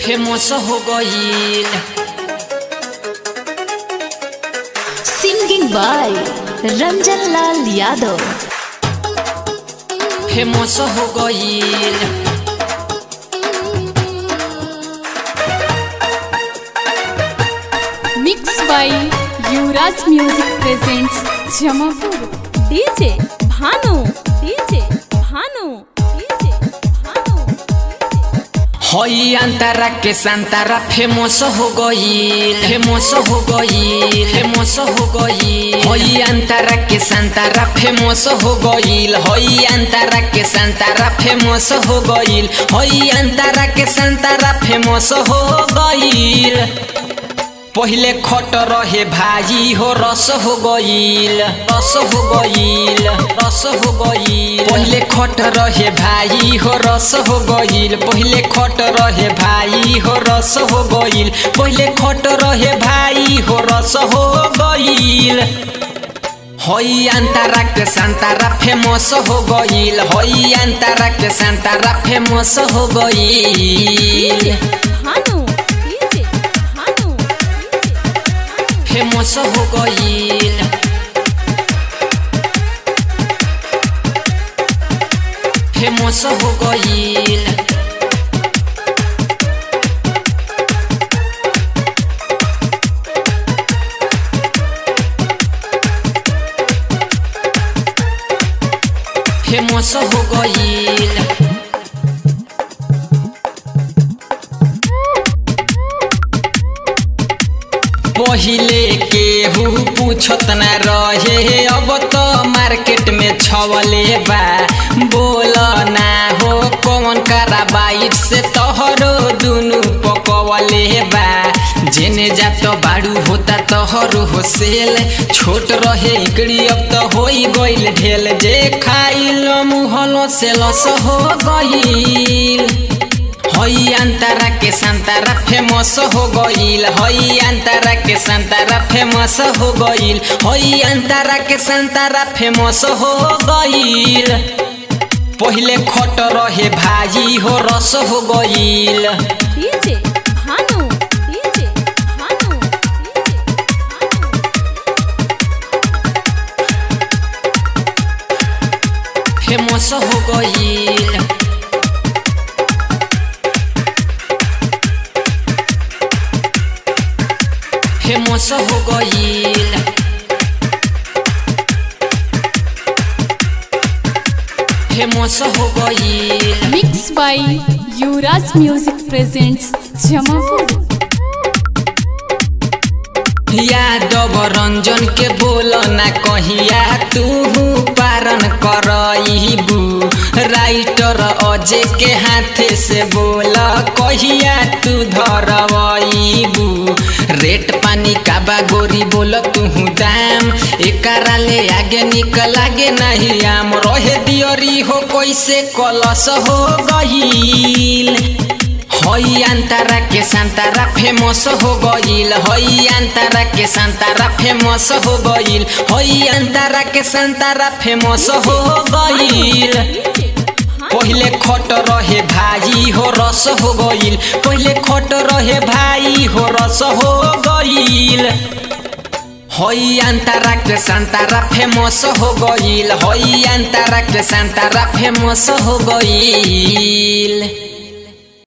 Famous हो गईल Singing by Ranjan Lal Yadav. Famous हो गईल Mixed by Yuvraj Music presents Jamapur. DJ Bhanu. DJ Bhanu. DJ Bhanu. हई अंतरा के संतरा फेमस हो गईल फेमस हो गईल फेमस हो गईल हई अंतरा के संतरा फेमस हो गईल हई अंतरा के संतरा फेमस हो गईल हई अंतरा के संतरा फेमस हो गईल पहिले खट रहे भाजी हो रस हो गईल रस हो गईल रस हो गईल पहिले खट रहे भाई हो रस हो गईल पहिले खट रहे भाई हो रस हो गईल पहिले खट रहे भाई हो रस हो गईल हई अंतरा के संतरा फेमस हो गईल हई अंतरा के संतरा फेमस हो गईल Bhanu. DJ Bhanu. फेमस हो गईल फेमस हो गईल फेमस हो गईल पहिले केहू पूछत ना रहे अब तो मार्केट में छवले बा बोल ना हो कौन करा बाइट से तोहरो दुनु पकवले बा जेने जा तो बाड़ू होता तोहरो हो सेल छोट रहे इकड़ी अब तो होई गइल ढेल जे खाइल मुहलो से लस हो गइल हई अंतरा के संतरा फेमस हो गईल हई अंतरा के संतरा फेमस हो गईल हई अंतरा के संतरा फेमस हो गईल पहिले खट रहे भाजी हो रस हो गईल DJ Bhanu. DJ Bhanu. DJ famous हो गईल फेमस हो गईल फेमस हो गईल Mixed by Yuvraj Music presents Jamapur. Yadav Ranjan के बोल ना कहिया तू पारन करबू राइटर अजय के हाथे से बोल कहिया तू धरबू रेट पानी काबा गोरी बोल तू दाम एकरा ले आगे निकल आगे नहीं आम रहे दियरी हो कैसे कलस हो गईल हई अंतरा के संतरा फेमस हो गईल हई अंतरा के संतरा फेमस हो गईल हई अंतरा के संतरा फेमस हो गईल पहिले खट रहे भाई हो रस हो गईल पहिले खट रहे भाई हो रस हो गईल हई अंतरा के संतरा फेमस हो गईल हई अंतरा के संतरा फेमस हो गईल